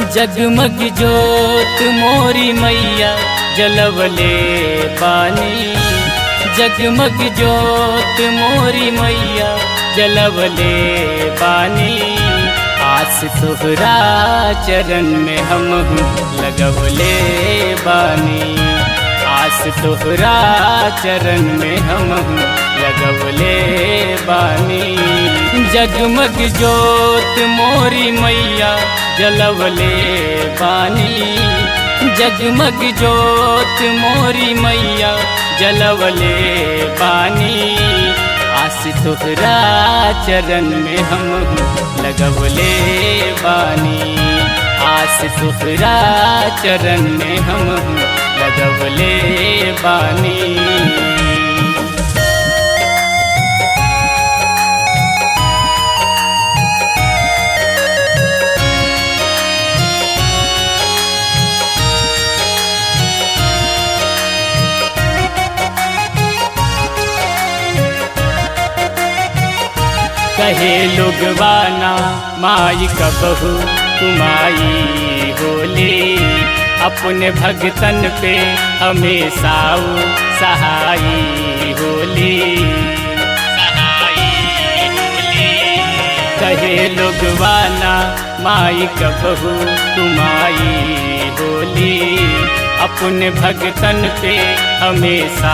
जगमग जोत मोरी मैया जलवले पानी जगमग जोत मोरी मैया जलवले पानी आस तोहरा चरण में हम लगवले बानी आस तोहरा चरण में हम लगवले बानी जगमग जोत मोरी मैया जलवले बानी जगमग जोत मोरी मैया जलवले बानी आस तोहरा चरण में हम लगवले बानी आस तोहरा चरण में हम लगवले बानी कहे लोगवाना माई कबहू कुमाई होली अपने भगतन पे हमेशा सहाई होली कहे लोगवाना माई कबहू कुमाई होली अपने भगतन पे हमेशा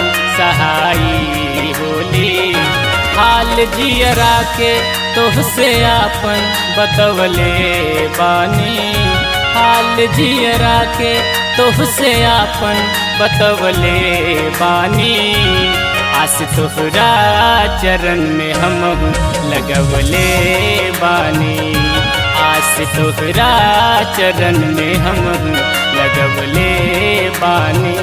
सहाई होली हाल जियरा के तोहसे आपन बतवले बानी हाल जियरा के तोहसे आपन बतवले बानी आस तोहरा चरण में हम लगवले बानी आस तोहरा चरण में हम लगवले बानी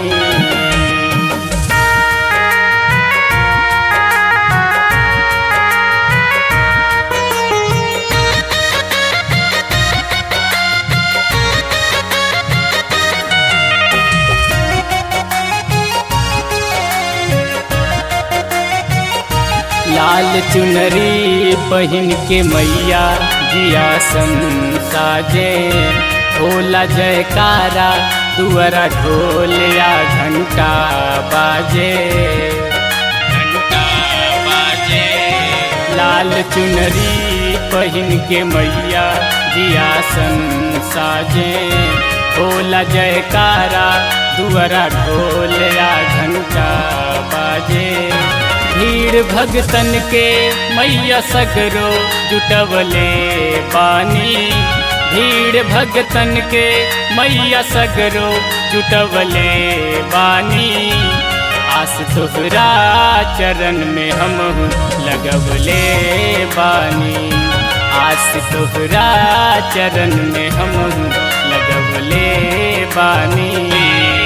लाल चुनरी पहन के मैया जिया सन साजे भोला जयकारा दुआरा ढोल या घंटा बाजे घंटा बाजे लाल चुनरी पहन के मैया जिया सन साजे भोला जयकारा दुआरा ढोल या घंटा बाजे भीड़ भगतन के मैया सगरो जुटवले पानी भीड़ भगतन के मैया सगरो जुटवले बानी आस तोहरा चरण में हम लगवले बानी आस तोहरा चरण में हम लगवले बानी